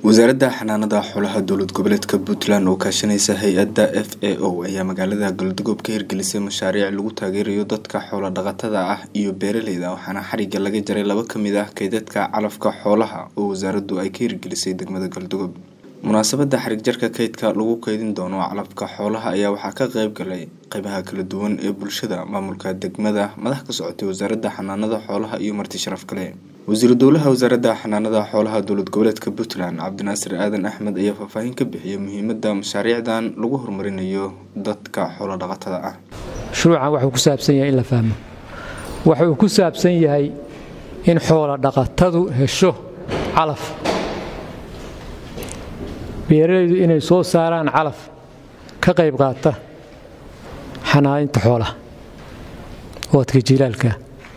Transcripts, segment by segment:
wasaaradda xanaanada xoolaha dowlad goboleedka puntland oo kaashanaysa hay-adda f a o ayaa magaalada galdogob ka hirgelisay mashaariic lagu taageerayo dadka xoola dhaqatada ah iyo beeraleyda waxaana xariga laga jaray laba kamid ah kaydadka calafka xoolaha oo wasaaraddu ay ka hirgelisay degmada galdogob munaasabada xarig jarka kaydka lagu kaydin doono calafka xoolaha ayaa waxaa ka qeyb galay qeybaha kala duwan ee bulshada maamulka degmada madax ka socotay wasaaradda xanaanada xoolaha iyo marti sharaf kale wasiiru dowlaha wasaaradda xanaanada xoolaha dowlad goboleedka puntland cabdinaasir aadan axmed ayaa faahfaahin ka bixiyay muhiimada mashaariicdan lagu horumarinayo dadka xoola dhaqatada ah shuruucan waxuu ku saabsan yahay in la fahmo wuxuu ku saabsan yahay in xoola dhaqatadu hesho calaf beeralaydu inay soo saaraan calaf ka qayb qaata xanaaninta xoolaha oodka jilaalka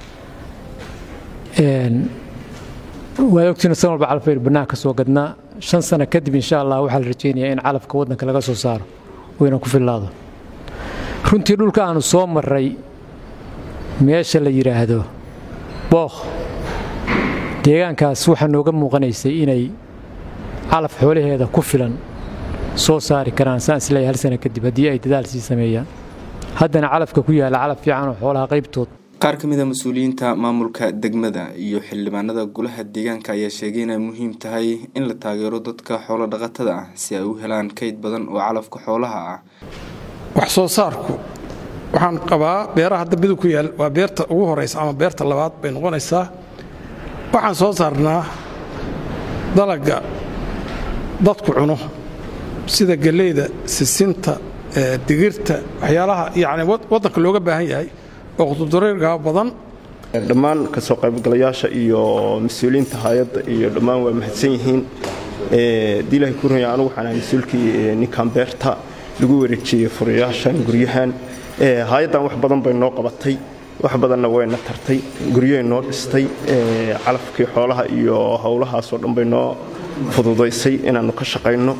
waad ogtiina san walba calaf baynu bannaanka soo gadnaa shan sano kadib insha allah waxaa la rajaynayaa in calafka waddanka laga soo saaro wayna ku fillaado runtii dhulka aanu soo marray meesha la yidhaahdo bookh deegaankaas waxaa nooga muuqanaysay inay calaf xoolaheeda ku filan soo saari karaan saan isleeyahay hal sana kadib haddii ay dadaal sii sameeyaan haddana calafka ku yaalla calaf fiican oo xoolaha qaybtood qaar ka mid a mas-uuliyiinta maamulka degmada iyo xildhibaanada golaha deegaanka ayaa sheegay inay muhiim tahay in la taageero dadka xoolo dhaqatada ah si ay u helaan kayd badan oo calafka xoolaha ah wax soo saarku waxaan qabaa beeraha dambidu ku yaal waa beerta ugu horaysa ama beerta labaad bay noqonaysaa waxaan soo saarnaa dalaga dadku cuno sida galleyda sisinta digirta waxyaalaha yacni waddanka looga baahan yahay oo qududareergaa badan dhammaan ka soo qaybgalayaasha iyo mas-uuliyiinta hay-adda iyo dhammaan waa mahadsan yihiin dii ilahay ku runaya anugu waxaan ahay mas-uulkii ninkan beerta lagu wareejiyey furayaashan guryahan hay-addan wax badan bay noo qabatay wax badanna wayna tartay guryahay noo dhistay calafkii xoolaha iyo howlahaasoo dhan bay noo fududaysay inaannu ka shaqayno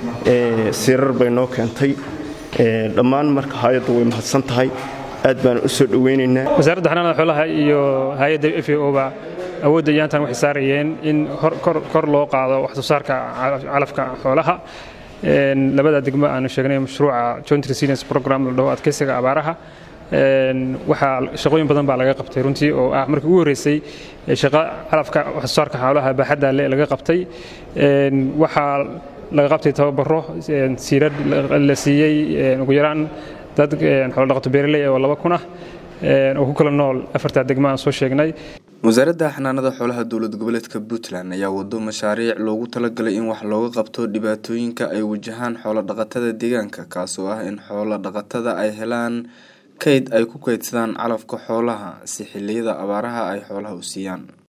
siirar bay noo keentay dhammaan marka hay-adda way mahadsan tahay aad baan u soo dhowaynaynaa wasaaradda xanaanada xoolaha iyo hay-adda f a oba awoodda iyaantan waxay saarayeen in kor loo qaado wax soo saarka calafka xoolaha labada degmo aanu sheegnay mashruuca joint resilience program la dhaho adkeysiga abaaraha waxaa shaqooyin badan baa laga qabtay runtii oo ah markii ugu horreysay shaqo calafka wax soo saarka xoolaha baaxadda le laga qabtay waxaa laga qabtay tababaro siirad la siiyey ugu yaraan dad xoolodhaqato beeraley oo laba kun ah oo ku kala nool afartaa degmo aan soo sheegnay wasaaradda xanaanada xoolaha dowlad goboleedka puntland ayaa wado mashaariic loogu talagalay in wax looga qabto dhibaatooyinka ay wajahaan xoolo dhaqatada deegaanka kaasoo ah in xoolo dhaqatada ay helaan kayd ay ku kaydsadaan calafka xoolaha si xiliyada abaaraha ay xoolaha u siiyaan